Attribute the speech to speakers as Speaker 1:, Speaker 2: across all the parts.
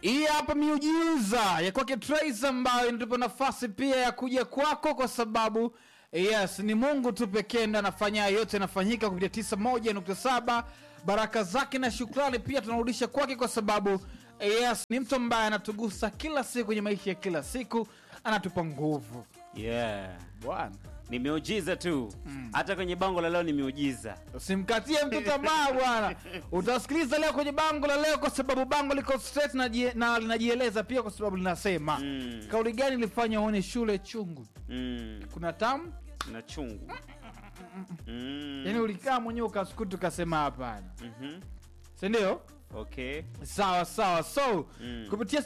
Speaker 1: Hii hapa miujiza ya kwake Trace ambayo inatupa nafasi pia ya kuja kwako, kwa sababu yes, ni Mungu tu pekee ndo anafanya yote, yanafanyika kupitia tisa moja nukta saba. Baraka zake na shukrani pia tunarudisha kwake, kwa sababu yes, ni mtu ambaye anatugusa kila siku kwenye maisha ya kila siku, anatupa nguvu
Speaker 2: yeah.
Speaker 1: bwana.
Speaker 2: ni miujiza tu hata kwenye bango la leo ni miujiza
Speaker 1: Usimkatie mtu tamaa bwana. Utasikiliza leo kwenye bango la leo, kwa sababu bango liko straight na, jie- na linajieleza pia, kwa sababu linasema
Speaker 2: Mm.
Speaker 1: kauli gani ilifanya uone shule chungu?
Speaker 2: mm.
Speaker 1: Kuna tamu
Speaker 2: na chungu mm.
Speaker 1: yani, ulikaa mwenyewe ukasukutu ukasema hapana,
Speaker 2: Mhm.
Speaker 1: si ndio?
Speaker 2: okay
Speaker 1: Sawa sawa, so
Speaker 2: Mm.
Speaker 1: kupitia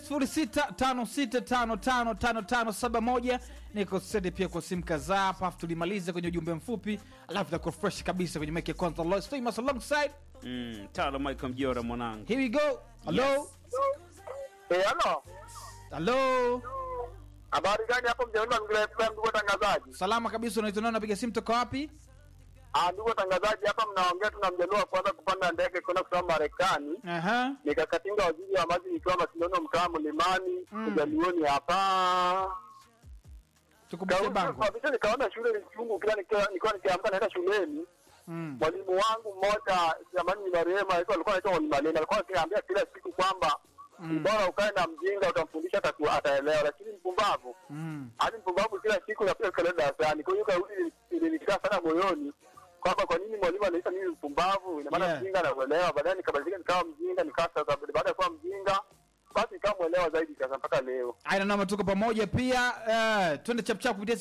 Speaker 1: 0656555571 niko sede pia kwa simu kadhaa hapa, afu tulimalize kwenye ujumbe mfupi, alafu takuwa fresh kabisa kwenye mike ya kwanza. Lois Famous alongside
Speaker 2: mm. talo michael mjora mwanangu
Speaker 1: Here we go. Hello.
Speaker 3: Eh, halo.
Speaker 1: Hello.
Speaker 3: Habari gani hapo mjaoni mazingira FM ndugu watangazaji?
Speaker 1: Salama kabisa, unaitwa nani? Napiga simu toka wapi?
Speaker 3: Ah, ndugu watangazaji hapa mnaongea tu na mjaluo wa kwanza kupanda ndege kwenda kusoma Marekani.
Speaker 1: Aha.
Speaker 3: Nikakatinga waziri wa maji nikiwa mashindano mtaa Mlimani,
Speaker 1: Mm.
Speaker 3: Mjaluoni hapa.
Speaker 1: Tukumbushe bango.
Speaker 3: Kabisa nikaona shule ni chungu kila nikiwa nikiwa nikiamka naenda shuleni.
Speaker 1: Mm.
Speaker 3: Mwalimu wangu mmoja zamani ni marehemu alikuwa alikuwa anaitwa Mwalimu Malenda alikuwa akiniambia kila siku kwamba
Speaker 1: Mm.
Speaker 3: bora ukae na mjinga utamfundisha atatu- ataelewa, lakini mpumbavu
Speaker 1: Mm.
Speaker 3: hadi mpumbavu kila siku napiga kelele darasani. Kwa hiyo kauli ilinikaa sana moyoni kwamba kwa nini mwalimu anaita mimi mpumbavu, ina maana
Speaker 1: Yeah.
Speaker 3: mjinga nakuelewa. Baadaye nikabadilika nikawa mjinga, nikawa sasa, baada ya kuwa mjinga basi nikawa mwelewa zaidi sasa mpaka leo.
Speaker 1: Aina namba tuko pamoja pia. Uh, twende chapchap kupitia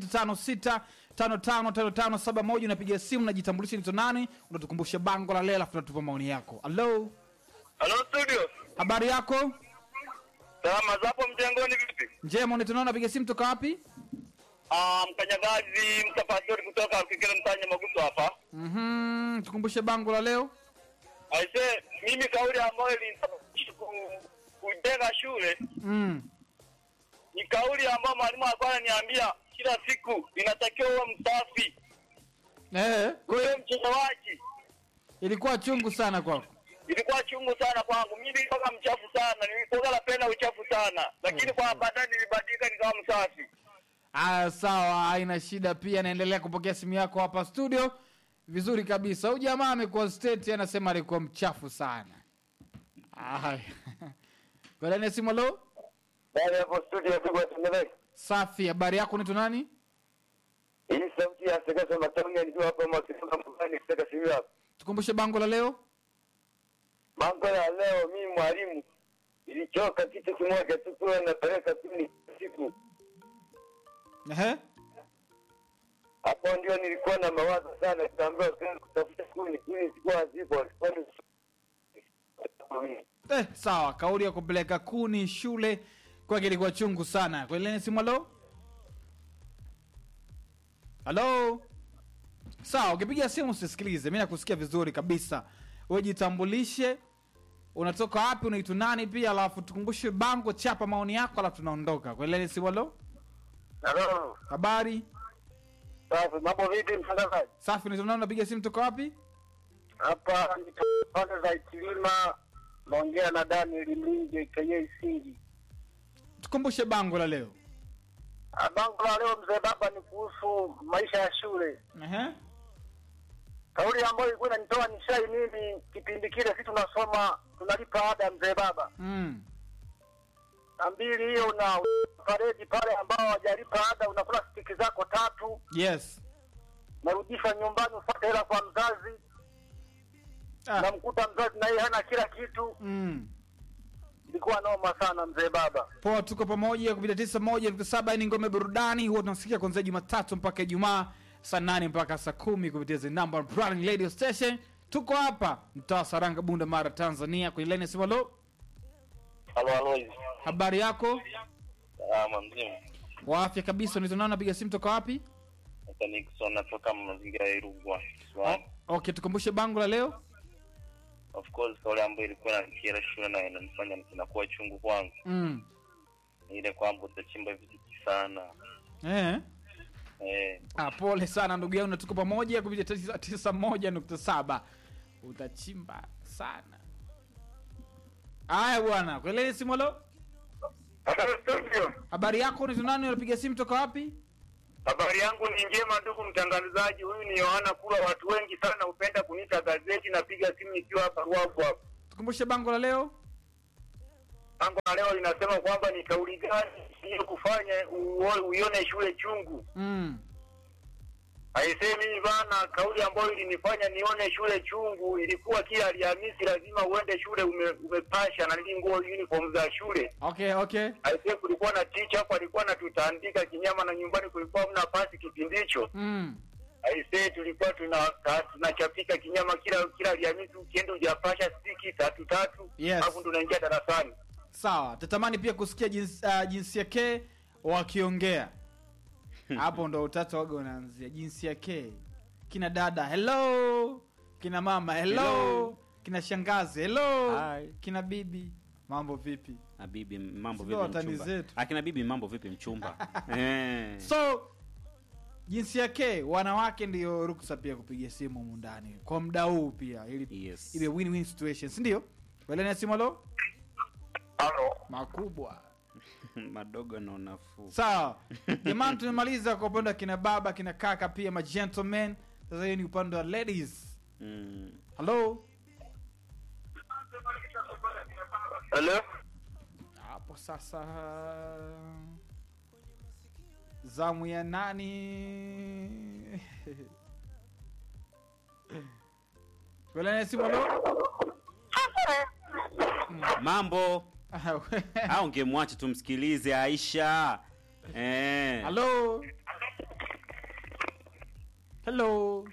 Speaker 1: 0656555571 unapiga simu unajitambulisha ni nani, unatukumbusha bango la leo alafu unatupa maoni yako. Hello.
Speaker 3: Hello studio.
Speaker 1: Habari yako?
Speaker 3: Salama zapo mjengoni vipi?
Speaker 1: Njema, unaitwa nani? Unapiga simu toka wapi?
Speaker 3: Ah, mkanyagazi mtafadhali kutoka Kikele mtanya Maguso hapa.
Speaker 1: Mhm. Tukumbushe bango la leo.
Speaker 3: Aise, mimi kauli ambayo ilinisababisha ku- kujenga shule
Speaker 1: Mm.
Speaker 3: ni kauli ambayo mwalimu alikuwa ananiambia kila siku inatakiwa uwe msafi,
Speaker 1: Eh, kwa hiyo
Speaker 3: uwe mchezaji.
Speaker 1: ilikuwa chungu sana kwako.
Speaker 3: Ilikuwa chungu sana kwangu, mimi nilikuwa mchafu sana, nilikuwa napenda uchafu sana, lakini kwa baadaye nilibadilika nikawa msafi.
Speaker 1: Ah, sawa, haina shida. Pia naendelea kupokea simu yako hapa studio vizuri kabisa. Huyu jamaa amekuwa state, anasema alikuwa mchafu sana. Haya. Kwa ndani ya simu, halo.
Speaker 3: Baada hapo studio kwa tumeleka
Speaker 1: Safi, habari yako, unaitwa nani?
Speaker 3: hii sauti ya Sekesa Matonge nikiwa hapa Mwakisonga Mbani kutoka Simiyu hapa.
Speaker 1: Tukumbushe bango la leo.
Speaker 3: Mambo ya leo, mimi mwalimu ilichoka kitu kimoja tu, kuwa napeleka kuni siku
Speaker 1: Ehe.
Speaker 3: hapo ndio nilikuwa na mawazo sana, nikaambiwa kwenda kutafuta kuni, kuni zilikuwa hazipo, walikuwa ni
Speaker 1: Eh, sawa, kauli ya kupeleka kuni shule kwake ilikuwa chungu sana. Kwa ile simu, halo. Halo. Sawa, ukipiga simu usisikilize, mimi nakusikia vizuri kabisa. Wewe jitambulishe, unatoka wapi, unaitwa nani pia, alafu tukumbushe bango, chapa maoni yako, alafu tunaondoka. Kwa ile simu, halo.
Speaker 3: Halo,
Speaker 1: Habari
Speaker 3: safi. Mambo vipi mtangazaji?
Speaker 1: safi, unaitwa nani, unapiga simu toka wapi?
Speaker 3: Hapa ni pande za Itilima, naongea na Daniel Mlinge kenye Isingi.
Speaker 1: Tukumbushe bango la leo.
Speaker 3: Ah, Bango la leo mzee baba ni kuhusu maisha ya shule.
Speaker 1: Ehe.
Speaker 3: Kauli ambayo ilikuwa inanitoa nishai mimi kipindi kile, sisi tunasoma tunalipa ada mzee baba,
Speaker 1: Mm.
Speaker 3: na mbili hiyo una paredi pale ambao hawajalipa ada, unakula stiki zako tatu,
Speaker 1: Yes.
Speaker 3: narudishwa nyumbani, ufuate hela kwa mzazi,
Speaker 1: Ah.
Speaker 3: namkuta mzazi na yeye hana kila kitu.
Speaker 1: Mm.
Speaker 3: Ilikuwa noma sana mzee baba.
Speaker 1: poa tuko pamoja kupitia tisa moja nukta saba ni ngome burudani huwa tunasikia kuanzia jumatatu mpaka ijumaa saa nane mpaka saa kumi kupitia the number brand radio station tuko hapa mtaa saranga bunda mara tanzania kwenye laini ya simu halo
Speaker 3: Halo Alois.
Speaker 1: habari yako
Speaker 3: Ah, mzima.
Speaker 1: wa afya kabisa unaitwa napiga simu toka wapi
Speaker 3: Hata Nixon natoka mazingira ya Irugwa.
Speaker 1: O- okay tukumbushe bango la leo
Speaker 3: Of course kauli ambayo ilikuwa inanikera shule na inanifanya inakuwa chungu kwangu
Speaker 1: mm.
Speaker 3: ni ile kwamba utachimba vitu sana.
Speaker 1: eh.
Speaker 3: Eh,
Speaker 1: ah, pole sana ndugu yangu na tuko pamoja kupitia tisa, tisa moja nukta saba utachimba sana Haya bwana, kweleni simu lo.
Speaker 3: Halo studio.
Speaker 1: Habari yako ni nani unapiga simu toka wapi?
Speaker 3: Habari yangu ni njema ndugu mtangazaji, huyu ni Yohana Kula. Watu wengi sana hupenda kuniita gazeti. Napiga simu nikiwa hapa Ruavu hapa.
Speaker 1: Tukumbushe bango la leo.
Speaker 3: Tangu na leo linasema kwamba ni kauli gani hiyo kufanya uo- uione shule chungu.
Speaker 1: Mm.
Speaker 3: Aisee, mimi bana, kauli ambayo ilinifanya nione shule chungu ilikuwa kila Alhamisi lazima uende shule ume, umepasha na nili nguo uniform za shule.
Speaker 1: Okay, okay.
Speaker 3: Aisee, kulikuwa na teacher hapo alikuwa anatutandika kinyama na nyumbani kulikuwa hamna pasi kipindi hicho.
Speaker 1: Mm.
Speaker 3: Aisee, tulikuwa tuna ta- tunachapika kinyama kila kila Alhamisi, ukienda hujapasha stiki tatu tatu,
Speaker 1: Yes.
Speaker 3: alafu ndo unaingia darasani.
Speaker 1: Sawa, tatamani pia kusikia jinsi, uh, jinsia ke wakiongea. Hapo ndo utata waga unaanzia jinsia ke. Kina dada hello, kina mama hello,
Speaker 2: Hello.
Speaker 1: kina shangazi hello,
Speaker 2: Hi.
Speaker 1: kina bibi mambo vipi?
Speaker 2: Na bibi mambo
Speaker 1: Sio
Speaker 2: vipi
Speaker 1: watani
Speaker 2: mchumba?
Speaker 1: zetu.
Speaker 2: Akina bibi mambo vipi mchumba? eh.
Speaker 1: So jinsia ke wanawake ndio ruksa pia kupiga simu humu ndani kwa muda huu pia ili
Speaker 2: Yes.
Speaker 1: iwe win-win situation, si ndio? Welena simu lo
Speaker 3: Halo.
Speaker 1: makubwa.
Speaker 2: Madogo na unafuu.
Speaker 1: sawa jamani tumemaliza kwa upande wa kina baba kina kaka pia ma gentlemen sasa hiyo ni upande wa ladies
Speaker 2: Mm.
Speaker 1: halo
Speaker 3: Hello.
Speaker 1: hapo sasa zamu ya nani welene simu halo
Speaker 2: Mambo. Au ungemwacha tumsikilize Aisha. Eh.
Speaker 1: halo hello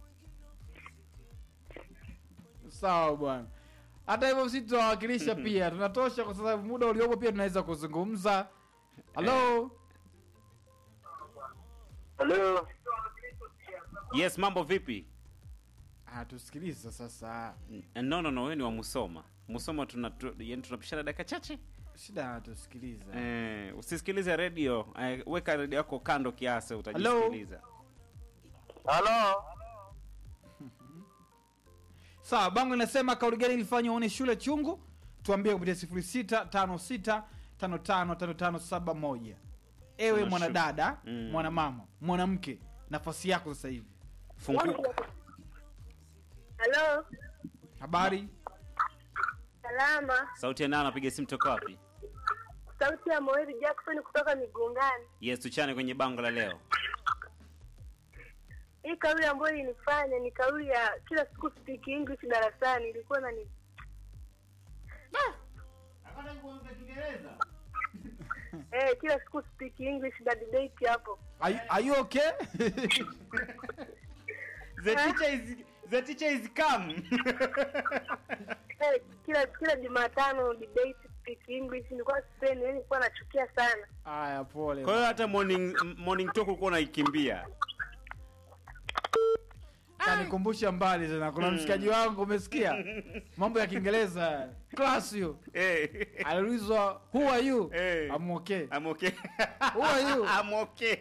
Speaker 1: sawa bwana hata hivyo sisi tunawakilisha pia tunatosha kwa sababu muda uliopo pia tunaweza kuzungumza halo
Speaker 3: Hello.
Speaker 2: Yes, mambo vipi?
Speaker 1: ah, tusikilize sasa
Speaker 2: N- No no no, wewe ni wa Musoma. Musoma tuna tu, yani tunapishana dakika chache.
Speaker 1: shida tusikiliza
Speaker 2: Eh, usisikilize radio. Eh, weka radio yako kando kiasi utajisikiliza.
Speaker 3: Halo.
Speaker 1: sawa bango inasema kauli gani ilifanya uone shule chungu tuambie kupitia sifuri sita tano sita tano tano tano tano saba moja ewe
Speaker 2: Tuna
Speaker 1: mwanadada
Speaker 2: Mm.
Speaker 1: mwanamama mwanamke nafasi yako sasa hivi
Speaker 2: Funguka.
Speaker 4: Halo,
Speaker 1: habari
Speaker 4: salama.
Speaker 2: Sauti ya nani anapiga simu toka wapi?
Speaker 4: Sauti ya Moeri Jackson kutoka Migungani.
Speaker 2: Yes, tuchane kwenye bango la leo.
Speaker 4: Hii kauli ambayo ilinifanya ni kauli ya kila siku speak English darasani, ilikuwa na ni eh, kila siku speak English na debate hapo.
Speaker 1: are, you- are you okay
Speaker 2: The teacher is the teacher is come.
Speaker 4: Eh, kila kila Jumatano debate speak English, nilikuwa sipendi, yani nilikuwa nachukia sana.
Speaker 1: haya pole
Speaker 2: Kwa hiyo hata morning morning talk ulikuwa unaikimbia.
Speaker 1: kanikumbusha mbali tena kuna mshikaji wangu umesikia mambo ya kiingereza class hiyo
Speaker 2: Eh.
Speaker 1: aliulizwa who are you
Speaker 2: Eh.
Speaker 1: I'm okay
Speaker 2: I'm okay.
Speaker 1: Who are you?
Speaker 2: I'm okay.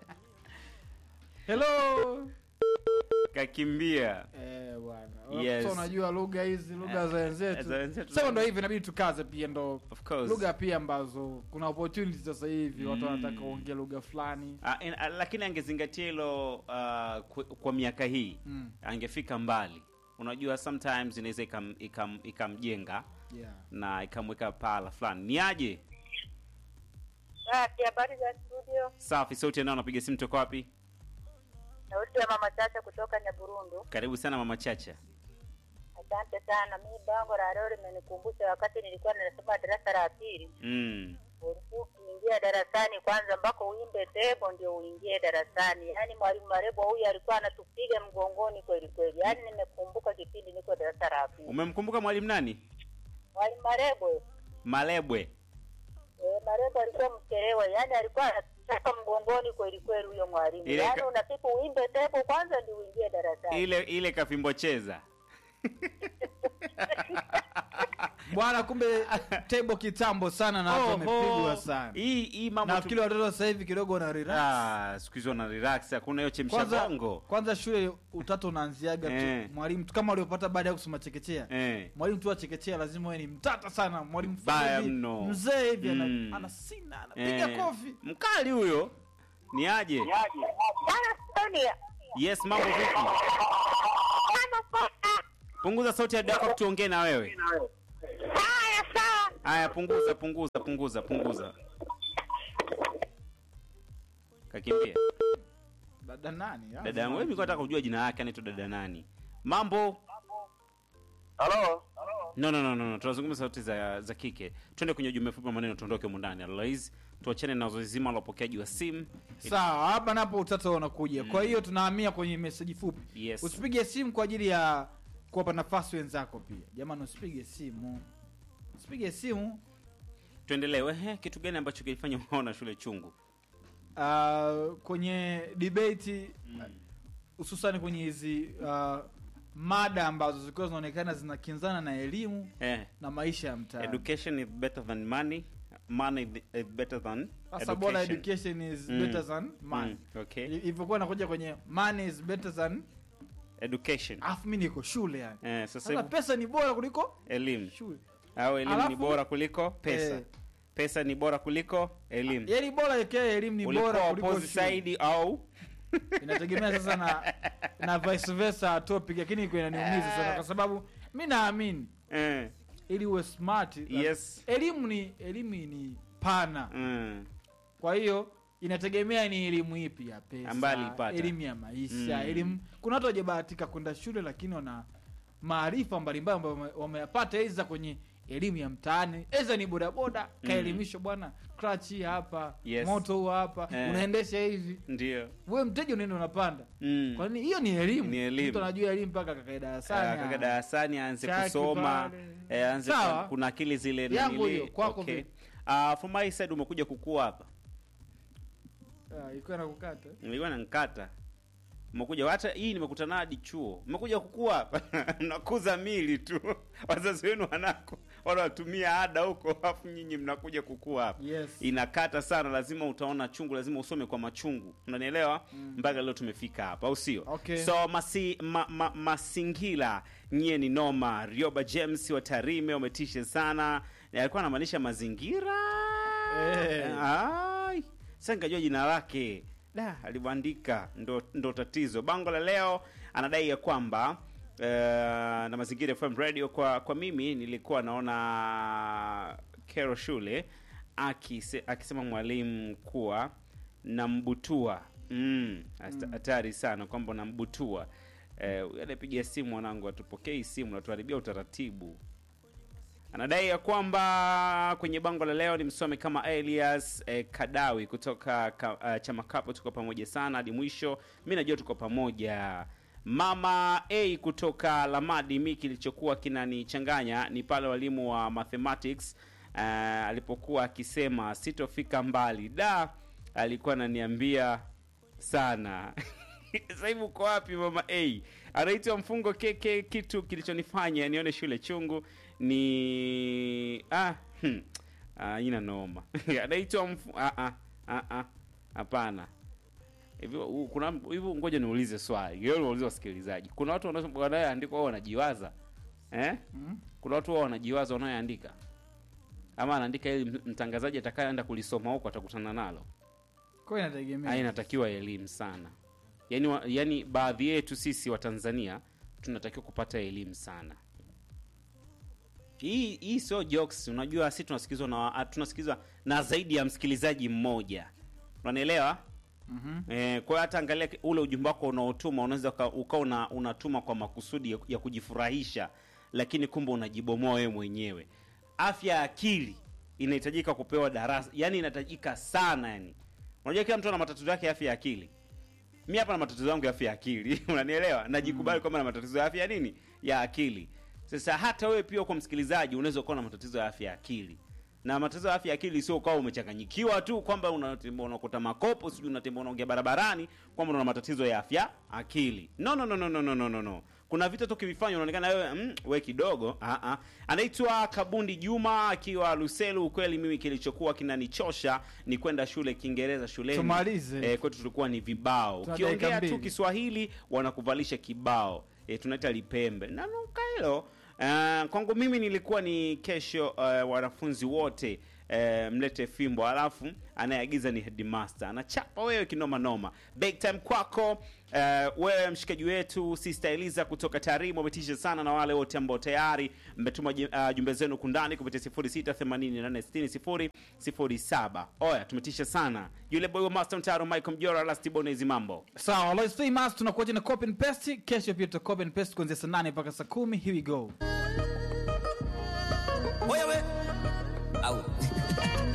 Speaker 1: hello
Speaker 2: Kakimbia.
Speaker 1: eh bwana
Speaker 2: Yes.
Speaker 1: so unajua lugha hizi lugha za
Speaker 2: za
Speaker 1: wenzetu
Speaker 2: wenzetu.
Speaker 1: sasa ndo hivi inabidi tukaze pia ndo
Speaker 2: Of course.
Speaker 1: lugha pia ambazo kuna opportunities sasa hivi watu wanataka kuongea lugha fulani
Speaker 2: Ah, in- ah, lakini angezingatia hilo uh, kwa, kwa miaka hii
Speaker 1: Mm.
Speaker 2: angefika mbali unajua sometimes inaweza ikam- ikam- ikamjenga
Speaker 1: yeah.
Speaker 2: na ikamweka pahala fulani ni aje
Speaker 4: Ah, habari za studio.
Speaker 2: safi sauti yanao napiga simu toka wapi
Speaker 4: Sauti ya mama Chacha kutoka Nyaburundu.
Speaker 2: karibu sana mama chacha
Speaker 4: Asante sana. Mimi bango la leo limenikumbusha wakati nilikuwa ninasoma darasa la pili.
Speaker 2: mm.
Speaker 4: ulikuwa ukiingia darasani kwanza mpaka uimbe tebo ndio uingie darasani. Yaani mwalimu Marebo huyu alikuwa anatupiga mgongoni kweli kweli. Yaani nimekumbuka kipindi niko darasa la pili.
Speaker 2: umemkumbuka mwalimu nani
Speaker 4: Mwalimu Marebo
Speaker 2: malebwe
Speaker 4: eh, Marebo alikuwa mchelewa, yaani alikuwa anatuchapa mgongoni kweli kweli huyo mwalimu.
Speaker 2: Ile
Speaker 4: Yaani
Speaker 2: ka-
Speaker 4: unataka uimbe tebo kwanza ndio uingie darasani.
Speaker 2: ile ile kafimbo cheza
Speaker 1: bwana kumbe table kitambo sana na watu wamepigwa sana
Speaker 2: hii hii mambo tu-
Speaker 1: nafikiri watoto sasa hivi kidogo wana relax
Speaker 2: Ah, siku hizi wana relax hakuna hiyo chemsha
Speaker 1: kwanza,
Speaker 2: bongo
Speaker 1: kwanza shule utatu unaanziaga
Speaker 2: Eh.
Speaker 1: tu mwalimu tu kama waliopata baada ya kusoma chekechea
Speaker 2: eh.
Speaker 1: mwalimu tu wa chekechea lazima wewe ni mtata sana mwalimu
Speaker 2: Baya
Speaker 1: fulani hivi,
Speaker 2: mno.
Speaker 1: mzee hivi ana-
Speaker 2: Mm.
Speaker 1: anasina anapiga
Speaker 2: Eh.
Speaker 1: kofi
Speaker 2: mkali huyo ni aje
Speaker 4: Bwana Sonia.
Speaker 2: yes mambo vipi
Speaker 4: Kama poa.
Speaker 2: punguza sauti ya dako tuongee na wewe
Speaker 4: Haya sawa.
Speaker 2: haya punguza punguza punguza punguza kakimbia
Speaker 1: dada nani
Speaker 2: dada yangu wewe nilikuwa nataka kujua jina lake anaitwa dada nani mambo
Speaker 3: halo
Speaker 2: no no no no, no. tunazungumza sauti za za kike twende kwenye ujumbe fupi wa maneno tuondoke humu ndani otherwise tuachane na zoezi zima la upokeaji wa simu
Speaker 1: sawa hapa napo utata unakuja kwa hiyo tunahamia kwenye meseji fupi
Speaker 2: Yes.
Speaker 1: usipige simu kwa ajili ya kuwapa nafasi wenzako pia jamani usipige simu usipige simu
Speaker 2: tuendelee wehe kitu gani ambacho kilifanya unaona shule chungu
Speaker 1: uh, kwenye debate hususani kwenye hizi uh, mada ambazo zilikuwa zinaonekana zinakinzana na elimu
Speaker 2: eh.
Speaker 1: na maisha ya mtaani
Speaker 2: education is better than money money is better than
Speaker 1: sasa bora education is
Speaker 2: Mm.
Speaker 1: better than money
Speaker 2: Mm, okay.
Speaker 1: I- ilivyokuwa nakuja kwenye money is better than
Speaker 2: education
Speaker 1: alafu mi niko shule yani
Speaker 2: eh, sasa
Speaker 1: sasa
Speaker 2: hivi
Speaker 1: pesa ni bora kuliko
Speaker 2: elimu
Speaker 1: shule
Speaker 2: au elimu ni
Speaker 1: Alafu-
Speaker 2: bora kuliko pesa
Speaker 1: Eh.
Speaker 2: pesa ni bora kuliko elimu
Speaker 1: yani bora ikiwa elimu ni
Speaker 2: ulikuwa
Speaker 1: bora kuliko
Speaker 2: opposite
Speaker 1: shule
Speaker 2: side au
Speaker 1: inategemea sasa na na vice versa topic lakini iko inaniumiza sana kwa sababu mi naamini
Speaker 2: eh.
Speaker 1: ili uwe smart
Speaker 2: Yes.
Speaker 1: elimu ni elimu ni pana
Speaker 2: mm.
Speaker 1: kwa hiyo inategemea ni elimu ipi ya pesa
Speaker 2: Ambayo aliipata.
Speaker 1: elimu ya maisha
Speaker 2: Mm.
Speaker 1: elimu kuna watu wajabahatika kwenda shule lakini wana maarifa mbalimbali ambayo wame- wameyapata eza kwenye elimu ya mtaani eza ni bodaboda kaelimishwa bwana clutch hii hapa
Speaker 2: Yes.
Speaker 1: moto huu hapa
Speaker 2: Eh.
Speaker 1: unaendesha hivi
Speaker 2: ndio
Speaker 1: wewe mteja unaenda unapanda
Speaker 2: mm.
Speaker 1: kwa nini hiyo ni elimu
Speaker 2: Ni elimu.
Speaker 1: mtu anajua elimu mpaka kakae darasani
Speaker 2: kaka
Speaker 1: ah.
Speaker 2: darasani aanze
Speaker 1: Chaki
Speaker 2: kusoma
Speaker 1: pale.
Speaker 2: eh, aanze
Speaker 1: Sawa.
Speaker 2: ku- kuna akili zile
Speaker 1: Yangu
Speaker 2: nanili.
Speaker 1: hiyo, kwako
Speaker 2: okay.
Speaker 1: vipi?
Speaker 2: uh, from my side umekuja kukua hapa
Speaker 1: Ah, ilikuwa nakukata
Speaker 2: nilikuwa nankata umekuja hata hii nimekutana hadi chuo umekuja kukua hapa mnakuza mili tu wazazi wenu wanako wanawatumia ada huko alafu nyinyi mnakuja kukua hapa
Speaker 1: Yes.
Speaker 2: inakata sana lazima utaona chungu lazima usome kwa machungu unanielewa mpaka leo tumefika hapa au sio
Speaker 1: Okay.
Speaker 2: so masi, ma, ma, masingila nyie ni noma rioba james wa tarime umetisha sana alikuwa anamaanisha mazingira
Speaker 1: Eh.
Speaker 2: Ai, sasa nikajua jina lake da alibandika ndo, ndo tatizo bango la leo anadai ya kwamba uh, na mazingira FM radio kwa kwa mimi nilikuwa naona kero shule akise, akisema mwalimu kuwa nambutua mm, hasta- hatari sana kwamba nambutua eh, huyu anayepiga simu mwanangu atupokei simu natuharibia utaratibu anadai ya kwamba kwenye bango la leo ni msome kama Elias eh, Kadawi kutoka ka, uh, chama kapo, tuko pamoja sana hadi mwisho. Mi najua tuko pamoja. Mama A kutoka Lamadi, mi kilichokuwa kinanichanganya ni pale walimu wa mathematics uh, alipokuwa akisema sitofika mbali, da alikuwa ananiambia sana sasa hivi uko wapi mama a anaitwa mfungo keke kitu kilichonifanya nione shule chungu ni ah, hmm. ah ina noma anaitwa mfu... ah, ah, ah, ah. hapana hivi u- kuna hivi ngoja niulize swali hiyo niulize wasikilizaji kuna watu wanao- wanaoandika wao wanajiwaza eh
Speaker 1: Mhm.
Speaker 2: kuna watu wao wanajiwaza wanaoandika ama anaandika ili m- mtangazaji atakayeenda kulisoma huko atakutana nalo
Speaker 1: kwa hiyo inategemea
Speaker 2: Haya inatakiwa elimu sana yaani, wa, yaani baadhi yetu sisi wa Tanzania tunatakiwa kupata elimu sana. Hii hii sio jokes, unajua sisi tunasikizwa na tunasikizwa na zaidi ya msikilizaji mmoja, unanielewa?
Speaker 1: Mhm.
Speaker 2: Eh, kwa hiyo hata angalia ule ujumbe wako unaotuma unaweza uka- ukawa una, unatuma kwa makusudi ya, ya kujifurahisha, lakini kumbe unajibomoa wewe mwenyewe. Afya ya akili inahitajika kupewa darasa, yani inahitajika sana yani. Unajua kila mtu ana matatizo yake ya afya ya akili. Mi hapa na matatizo yangu ya afya ya akili, unanielewa? Najikubali kwamba na matatizo ya afya ya nini? Ya akili. Sasa hata wewe pia kwa msikilizaji unaweza kuwa na matatizo ya afya ya akili na matatizo ya afya ya akili sio ukawa umechanganyikiwa tu kwamba unatembea unakuta makopo sijui unatembea unaongea barabarani kwamba una matatizo ya afya akili no no no no no no no no no kuna vitu tu ukivifanya unaonekana wewe mm, we kidogo ah ah anaitwa kabundi juma akiwa luselu ukweli mimi kilichokuwa kinanichosha ni kwenda shule kiingereza shuleni
Speaker 1: Tumalize.
Speaker 2: eh, kwetu tulikuwa ni vibao
Speaker 1: Tuna
Speaker 2: ukiongea
Speaker 1: dakika
Speaker 2: tu
Speaker 1: mbili.
Speaker 2: kiswahili wanakuvalisha kibao eh, tunaita lipembe nanuka hilo Uh, kwangu mimi nilikuwa ni kesho uh, wanafunzi wote uh, mlete fimbo alafu anayeagiza ni headmaster anachapa wewe kinoma noma big time kwako uh, wewe mshikaji wetu sister eliza kutoka tarimu umetisha sana na wale wote ambao tayari mmetuma ji- uh, jumbe zenu kundani kupitia 06886007 oya tumetisha sana yule boy wa master mtaro michael mjora lastibonezi mambo
Speaker 1: sawa Lois famous tunakuacha na copy and paste kesho pia tuta copy and paste kuanzia saa 8 mpaka saa 10 here we go